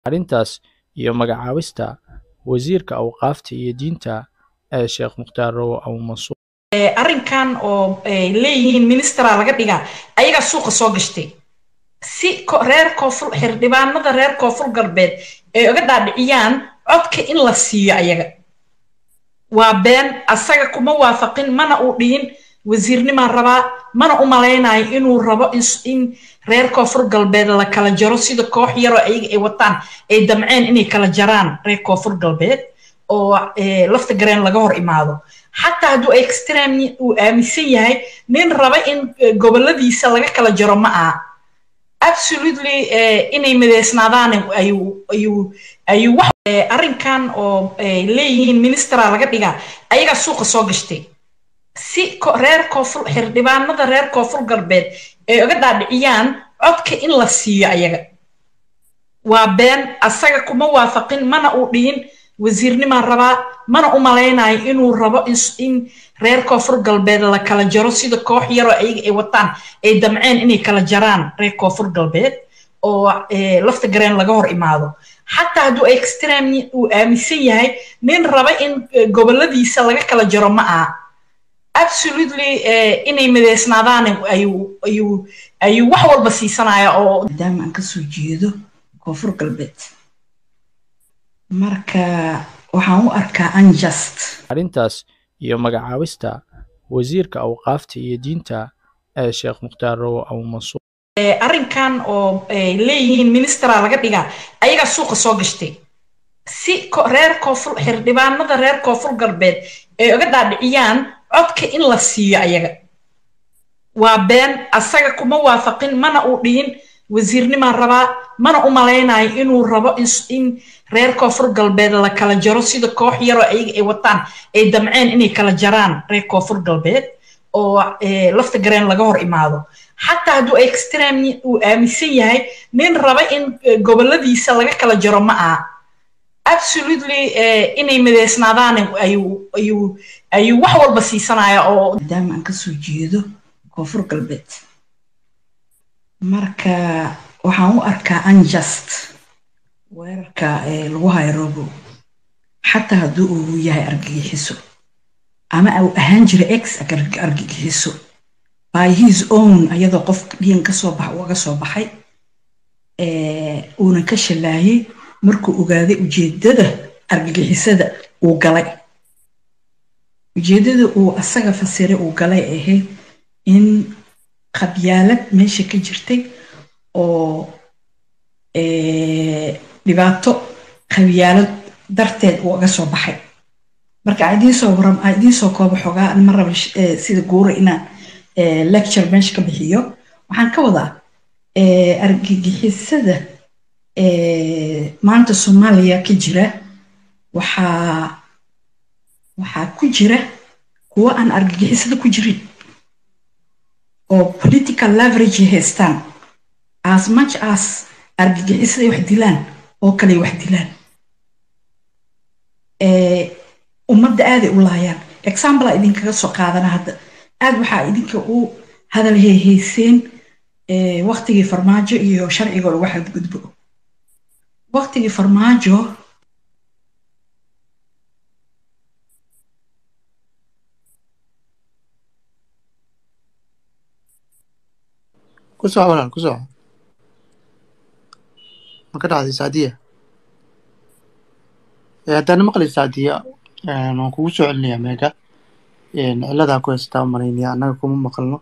arrintaas iyo magacaabista wasiirka awqaafta iyo diinta ee sheekh mukhtaar rowo abumansuur arrinkan oo ay leeyihiin ministera laga dhigaa ayagaa suuqa soo gashtay si reer koonfur xildhibaanada reer koonfur galbeed ay uga dhaadhiciyaan codka in la siiyo ayaga waa been asaga kuma waafaqin mana uu dhihin wasiirnimaan rabaa mana u malaynayo inuu rabo in reer koonfur galbeed la kala jaro sida koox yaroo ayaga ay wataan ay damceen inay kala jaraan reer koonfur galbeed oo lafta gareen laga hor imaado xataa hadduu extreme uu aaminsan yahay nin raba in goboladiisa laga kala jaro ma aha absolutely inay mideysnaadaan ayuu ayuu ayuu wax arrinkan oo ay leeyihiin ministera laga dhigaa ayagaa suuqa soo gashtay si reer koonfur xildhibaanada reer koonfur galbeed ay uga dhaadhiciyaan codka in la siiyo ayaga waa been asaga kuma waafaqin mana uu dhihin wasiirnimaan rabaa mana u malaynayo inuu rabo in reer koonfur galbeed la kala jaro sida koox yaroo ayaga ay wataan ay damceen inay kala jaraan reer koonfur galbeed oo lafta gareen laga hor imaado xataa hadduu extreme uu aaminsan yahay nin raba in goboladiisa laga kala jaro ma aha absolutely inay mideysnaadaan ayuu ayuu ayuu wax walba siisanaya oo maadaama aan kasoo jeedo koonfur galbeed marka waxaan u arkaa unjust arrintaas iyo magacaabista wasiirka awqaafta iyo diinta ee sheekh mukhtaar rowo abumansuur arrinkan oo ay leeyihiin ministera laga dhigaa ayagaa suuqa soo gashtay si reer koonfur xildhibaanada reer koonfur galbeed ay uga dhaadhiciyaan codka in la siiyo ayaga waa been asaga kuma waafaqin mana uu dhihin wasiirnimaan rabaa mana u malaynayo inuu rabo in reer koonfur galbeed la kala jaro sida koox yaroo ayaga ay wataan ay damceen inay kala jaraan reer koonfur galbeed oo lafta gareen laga hor imaado xataa hadduu extreme uu aaminsan yahay nin raba in goboladiisa laga kala jaro ma aha absolutely inay mideysnaadaan ayuu ayuu ayuu wax walba siisanaya oo maadaama aan kasoo jeedo koonfur galbeed marka waxaan u arkaa unjust weerarka lagu hayo robo xataa hadduu uu yahay argagixiso ama uu ahaan jira ex argagixiso by his own ayadoo qof dhiin kasoo bax uga soo baxay uunan ka shallaayay markuu ogaaday ujeedada argagixisada uu galay ujeedada uu asaga fasiray uu galay ahayd in qabyaalad meesha ka jirtay oo dhibaato qabyaalad darteed uu uga soo baxay marka aan idiin soo waram aan idiin soo koobo xogaa ma raba sida guura inaan lecture meesha ka bixiyo waxaan ka wadaa argagixisada maanta soomaaliya ka jira waxaa waxaa ku jira kuwo aan argagixisada ku jirin oo political leverage haystaan as much as argagixisaday wax dilaan oo kale wax dilaan ummadda aaday u laayaan examplea idinkaga soo qaadana hadda aad waxaa idinka u hadal heehayseen waktigii farmaajo iyo sharciga lagu xadgudbo waktigii farmaajo ku soco walaal ku soco ma ka dhacday saadiya haddaana maqli saadiya waan kugu soo celinayaa meega ciladaa ku haystaa umalaynaya annaga kuma maqalno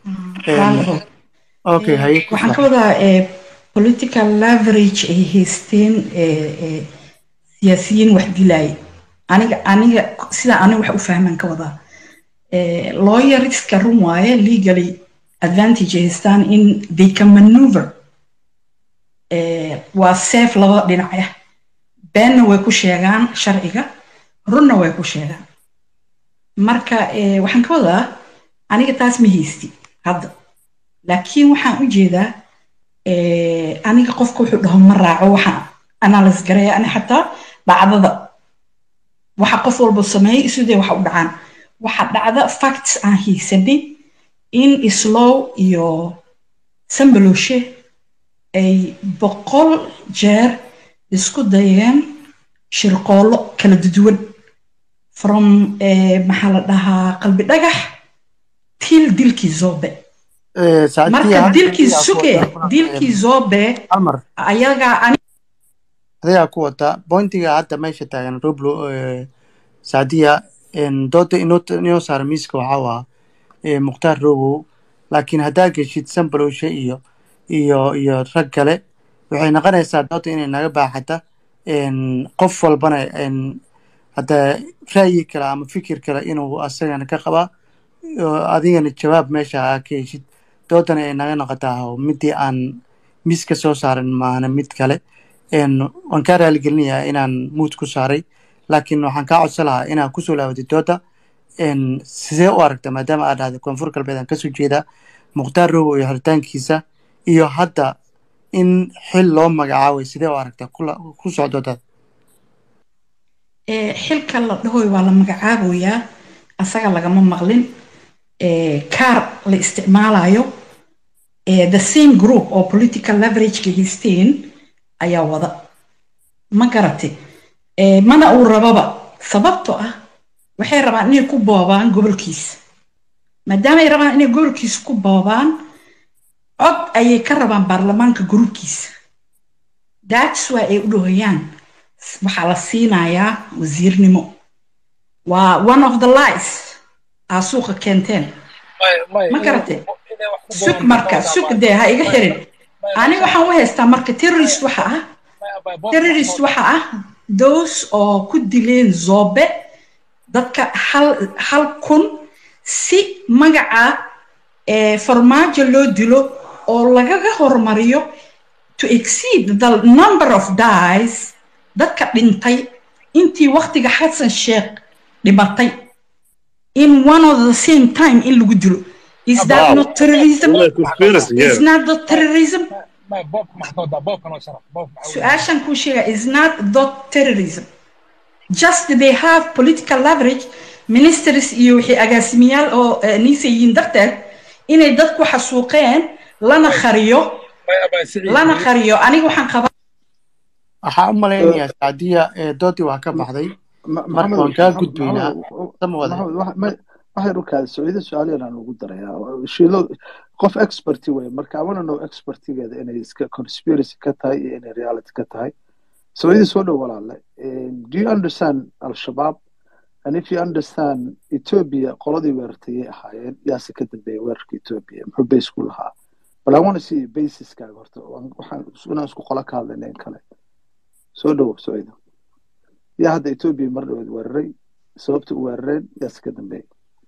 okay haye waxaan ka wadaa political leverage ay haysteen siyaasiyiin wax dilaaya aniga aniga sidaa aniga wax u fahmaan ka wadaa lawyerska run waaye legally advantage ay haystaan in they can maneuver waa safe laba dhinac ah beenna way ku sheegaan sharciga runna way ku sheegaan marka waxaan ka wadaa aniga taas ma haysti hadda laakiin waxaan u jeedaa aniga qofka wuxuu dhaho ma raaco waxaan analyse garaya ani xataa dhacdada waxa qof walba sameeyay isudee waxa u dhacaan waxa dhacda facts aan haysanay in islow iyo sambaloshe ay boqol jeer isku dayeen shirqoollo kala duwan from maxaa la dhahaa qalbi dhagax til dilkii zobe marka dilkii suge dilkii zobe almar ayagaa adigaa ku wata bointiga hadda meesha taagan roblo saadiya dooda inoo saara miiska waxaa waa mukhtaar robow laakiin haddaa geshid sambalowshe iyo iyo iyo rag kale waxay noqonaysaa dooda inay naga baaxata qof walbana hadda ra'yi kale ama fikir kale inuu asagana ka qabaa adigana jawaab meesha aa ka heshid doodana ay naga noqotaa midii aan miiska soo saaran maahana mid kale waan kaa raaligelinayaa inaan muud ku saaray laakiin waxaan kaa codsan lahaa inaad kusoo laabatid dooda sidee u aragta maadaama aad dhahday koonfur galbeed aan kasoo jeedaa mukhtaar robow iyo xiritaankiisa iyo hadda in xil loo magacaabay sidee u aragta ku socdoodaad xilka la dhahoy waa la magacaabayaa asaga lagama maqlin kaar la isticmaalayo the same group oo political leverageka haysteen ayaa wada ma garate mana uu rababa sababto ah waxay rabaan inay ku boobaan gobolkiisa maadaama ay rabaan inay gobolkiisa ku boobaan cod ayay ka rabaan baarlamaanka gruubkiisa that's why ay u dhahoyaan waxaa la siinayaa wasiirnimo waa one of the lies aa suuqa keenteen ma garate sug marka sug dee ha iga xirin aniga waxaan u haystaa marka terrorist waxa ah terrorist waxa ah those oo ku dileen zobe dadka hal hal kun si magaca farmaajo loo dilo oo lagaga hormariyo to exceed the number of dies dadka dhintay intii waktiga xasan sheekh dhimatay in one of the same time in lagu dilo is that not terrorism is not the terrorism su-aashan kuu sheega is not the terrorism just they have political leverage ministers iyo wixii agaasimiyaal oo niisa yihiin darteed inay dadku xasuuqeen lana khariyo lana khariyo aniga waxaan qabaa waxaa u malaynayaa saadiya doodii waa ka baxday marka waan kaa gudbaynaa waxay dhulkaada sacuudiya su-aalayan aan ugu darayaa shiilo qof experty wey marka i wanna know expertigeeda inay iska conspiracy ka tahay iyo inay reality ka tahay sacuudiya soo dhow walaale do you understand al-shabaab and if you understand ethiopia qoladii weerartayay ahaayeen yaase ka dambeeyay weerarka ethiopia muxuu base ku lahaa but i want to see basiskaaga horta waxaan inaan isku qola ka hadlayna in kale soo dhowo sacuudiya yaa hadda ethiopia mar dhaweed weeraray sababta u weerareen yaase ka dambeeyay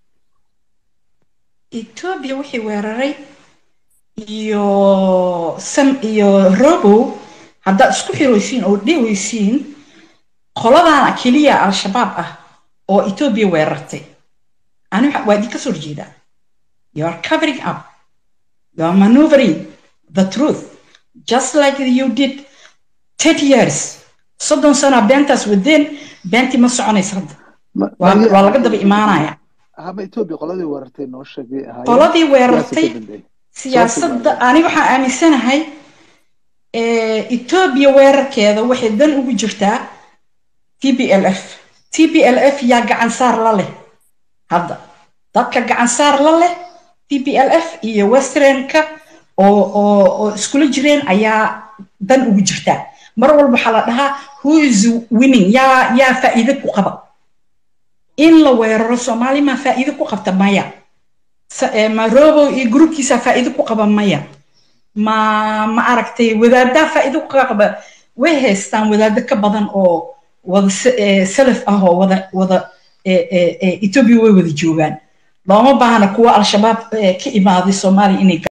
ethiopia wixii weeraray iyo sam iyo robow haddaad isku xiraysiin oo dhewaysiin qoladana keliya al-shabaab ah oo ethiopia weerartay ani waa idinka soo horjeedaa you are covering up you are maneuvering the truth just like you did thirty years soddon sana beentaas wadeen beentii ma soconaysa hadda waa laga daba imaanaya hama ethiopia qoladii weerartay noo sheegay ahaayeen qoladii weerartay siyaasadda aniga waxaan aaminsanahay ethiopia weerarkeeda waxay dan ugu jirtaa t b l f t b l f yaa gacan saar la leh hadda dadka gacan saar la leh t b l f iyo westernka oo oo oo iskula jireen ayaa dan ugu jirtaa mar walba waxaa la dhahaa who is winning yaa yaa faa'iide ku qaba in la weeraro soomaali maa faa'iide ku qabta maya marobo iyo gruubkiisa faa'iide ku qaba maya ma ma aragtay wadaaddaa faa'iide ku qaba way haystaan wadaado ka badan oo wada salaf ah oo wada wada ethiopia way wada joogaan looma baahna kuwa al-shabaab ka imaaday soomaaliya inay